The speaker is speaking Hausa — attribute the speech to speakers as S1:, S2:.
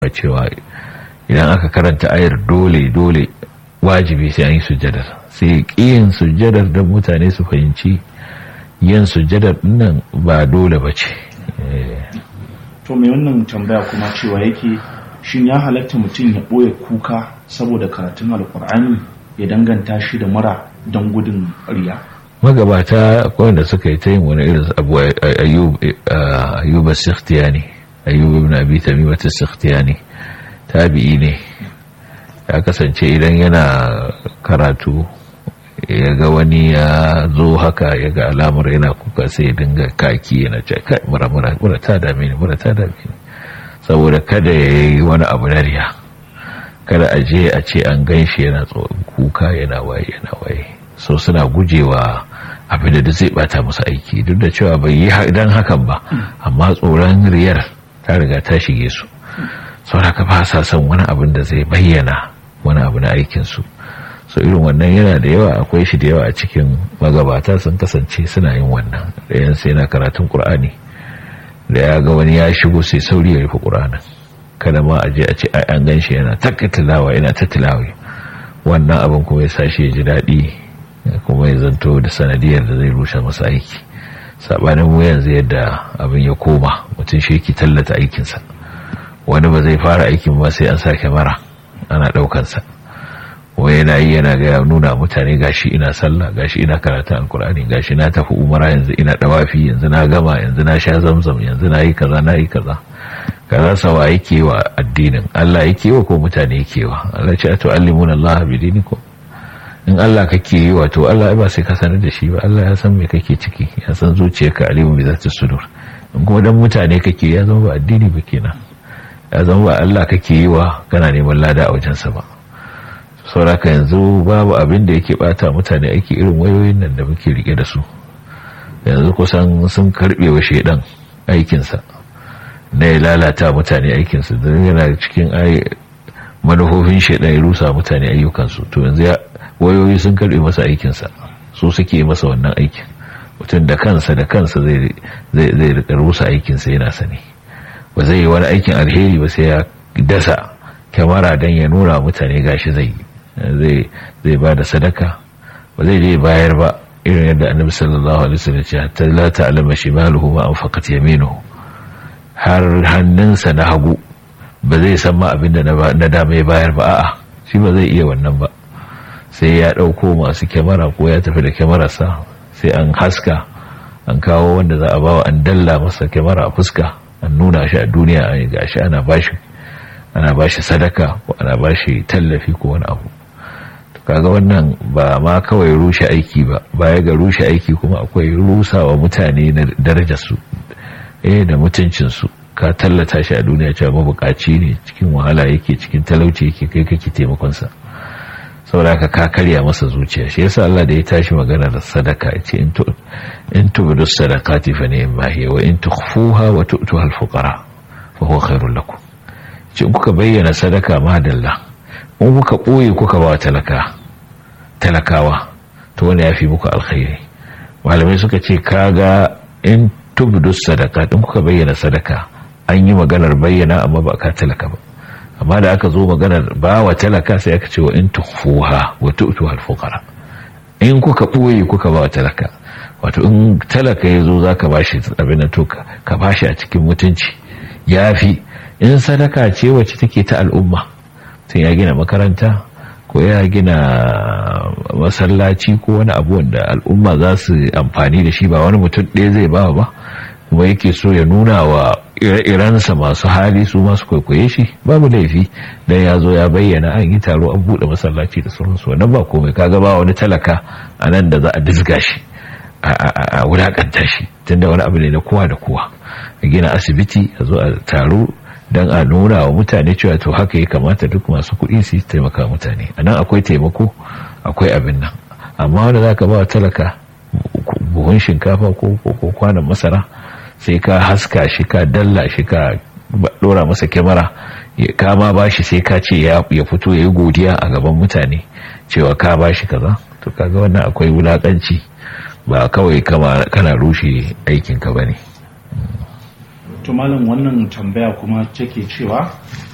S1: cewa idan aka karanta ayar dole dole wajibi sai an yi sujjadar sai yin sujjadar don mutane su fahimci yin sujjadar nan ba dole ba ce
S2: to mai wannan tambaya kuma cewa yake shin ya halatta mutum ya ɓoye kuka saboda karatun alkur'ani ya danganta shi da mura don gudun riya
S1: magabata wanda suka yi ta yin wani irin abu ayyuba sikhtiyani ayyuba ibn abi tamimata sikhtiyani tabi'i ne ya kasance idan yana karatu ya ga wani ya zo haka ya ga alamar yana kuka sai ya dinga kaki yana ce kai mura mura mura ta dame ni mura ta dame ni saboda kada ya yi wani abu na riya kada a je a ce an gan shi yana kuka yana waye yana waye so suna gujewa abin da zai bata musu aiki duk da cewa bai yi dan hakan ba amma tsoron riyar ta riga ta shige su sauraka ba sa son wani abin da zai bayyana wani abu na aikinsu so irin wannan yana da yawa akwai shi da yawa a cikin magabata sun kasance suna yin wannan ɗayan sai na karatun ƙur'ani da ya ga wani ya shigo sai sauri ya rufe ƙur'anin kada ma a je a ce an gan shi yana takka tilawa yana ta tilawa wannan abin kuma ya sa shi ya ji daɗi kuma ya zanto da sanadiyar da zai rushe masa aiki saɓanin mu yanzu yadda abin ya koma mutum shi yake tallata aikinsa wani ba zai fara aikin ba sai an sa kyamara ana ɗaukansa wai yana yi yana ga nuna mutane gashi ina sallah gashi ina karatun alkur'ani gashi na tafi umara yanzu ina dawafi yanzu na gama yanzu na sha zamzam yanzu na yi kaza na yi kaza kaza sawa yake wa addinin Allah yake wa ko mutane yake wa Allah ce to allimuna Allah bi dinikum in Allah kake yi wa to Allah ba sai ka sanar da shi ba Allah ya san me kake ciki ya san zuciyarka alimu bi zati sudur in kuma dan mutane kake ya zama ba addini ba kenan ya zama ba Allah kake yi wa kana neman lada a wajensa ba sauraka yanzu babu abin da yake bata mutane ake irin wayoyin nan da muke rike da su yanzu kusan sun karbe wa shedan aikinsa na ya lalata mutane aikinsu don yana cikin manufofin shedan ya rusa mutane ayyukansu to yanzu wayoyi sun karbe masa aikinsa su suke masa wannan aikin mutum da kansa da kansa zai rika rusa aikinsa yana sani ba zai yi wani aikin alheri ba sai ya dasa kyamara don ya nuna mutane gashi zai yi zai ba da sadaka ba zai je bayar ba irin yadda annabi sallallahu alaihi wasallam ce hatta la ta'lama shimaluhu ma anfaqat yaminuhu har hannunsa na hagu ba zai san ma abin da na dama ya bayar ba a'a shi ba zai iya wannan ba sai ya dauko masu kyamara ko ya tafi da kyamararsa sai an haska an kawo wanda za a bawa an dalla masa kyamara a fuska an nuna shi a duniya a gashi ana bashi ana bashi sadaka ko ana bashi tallafi ko wani abu kaga wannan ba ma kawai rushe aiki ba baya ga rushe aiki kuma akwai rusawa mutane na darajarsu eh da mutuncinsu ka tallata shi a duniya cewa mabukaci ne cikin wahala yake cikin talauci yake kai kake taimakonsa saboda ka ka karya masa zuciya shi yasa Allah da ya tashi magana da sadaka yace in tu in tubdu sadaqati fa ni'ma hiya wa in tukhfuha wa tu'tuha al-fuqara fa huwa khairul lakum ce kuka bayyana sadaka madalla in kuka ɓoye kuka ba talaka talakawa to wani ya fi muku alkhairi malamai suka ce kaga in tubdu sadaka in kuka bayyana sadaka an yi maganar bayyana amma ba ka talaka ba amma da aka zo maganar ba wa talaka sai aka ce wa in tukhfuha wa tu'tuha al-fuqara in kuka ɓoye kuka ba wa talaka wato in talaka ya zo zaka bashi abin to ka bashi a cikin mutunci yafi in sadaka ce wacce take ta al'umma sai ya gina makaranta ko ya gina masallaci ko wani abu wanda al'umma za su amfani da shi ba wani mutum ɗaya zai ba ba kuma yake so ya nuna wa ire-irensa masu hali su masu kwaikwaye shi babu laifi dan ya zo ya bayyana an yi taro an buɗe masallaci da sauransu wannan ba komai kaga ba wani talaka a nan da za a dizga shi a wulakanta shi tunda wani abu ne na kowa da kowa a gina asibiti a zo a taro don a nuna wa mutane cewa to haka ya kamata duk masu kuɗi su taimaka mutane a nan akwai taimako akwai abin nan amma wanda za ka ba wa talaka buhun shinkafa ko kwanan masara sai ka haska shi ka dalla shi ka ɗora masa kyamara ka ma ba shi sai ka ce ya fito ya yi godiya a gaban mutane cewa ka ba shi kaza to kaga wannan akwai wulaƙanci ba kawai kana rushe aikinka ba ne
S2: to malam wannan tambaya kuma take cewa